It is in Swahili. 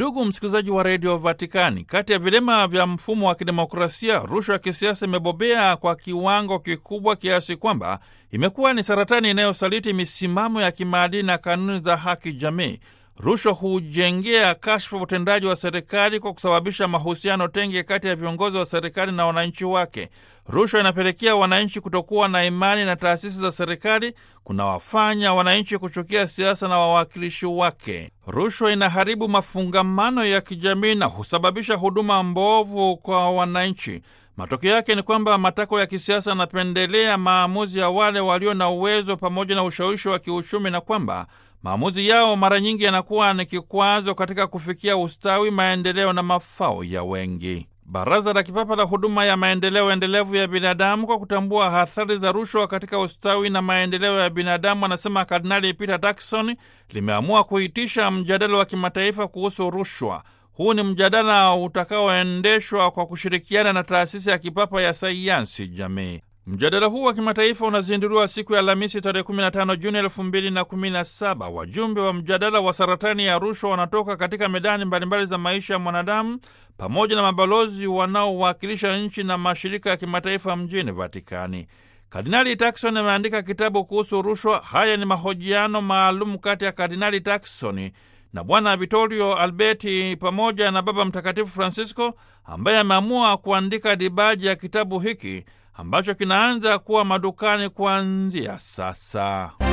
Ndugu msikilizaji wa redio Vatikani, kati ya vilema vya mfumo wa kidemokrasia, rushwa ya kisiasa imebobea kwa kiwango kikubwa kiasi kwamba imekuwa ni saratani inayosaliti misimamo ya kimaadili na kanuni za haki jamii. Rushwa hujengea kashfa utendaji wa serikali kwa kusababisha mahusiano tenge kati ya viongozi wa serikali na wananchi wake. Rushwa inapelekea wananchi kutokuwa na imani na taasisi za serikali, kunawafanya wananchi kuchukia siasa na wawakilishi wake. Rushwa inaharibu mafungamano ya kijamii na husababisha huduma mbovu kwa wananchi. Matokeo yake ni kwamba matakwa ya kisiasa yanapendelea maamuzi ya wale walio na uwezo pamoja na ushawishi wa kiuchumi, na kwamba maamuzi yao mara nyingi yanakuwa ni kikwazo katika kufikia ustawi, maendeleo na mafao ya wengi. Baraza la Kipapa la Huduma ya Maendeleo Endelevu ya Binadamu, kwa kutambua athari za rushwa katika ustawi na maendeleo ya binadamu, anasema Kardinali Peter Turkson, limeamua kuitisha mjadala wa kimataifa kuhusu rushwa. Huu ni mjadala utakaoendeshwa kwa kushirikiana na taasisi ya kipapa ya sayansi jamii. Mjadala huu wa kimataifa unazinduliwa siku ya Alhamisi tarehe 15 Juni 2017. Wajumbe wa mjadala wa saratani ya rushwa wanatoka katika medani mbalimbali za maisha ya mwanadamu pamoja na mabalozi wanaowakilisha nchi na mashirika ya kimataifa mjini Vatikani. Kardinali Turkson ameandika kitabu kuhusu rushwa. Haya ni mahojiano maalum kati ya Kardinali Turkson na Bwana Vittorio Alberti pamoja na Baba Mtakatifu Francisco ambaye ameamua kuandika dibaji ya kitabu hiki ambacho kinaanza kuwa madukani kuanzia sasa.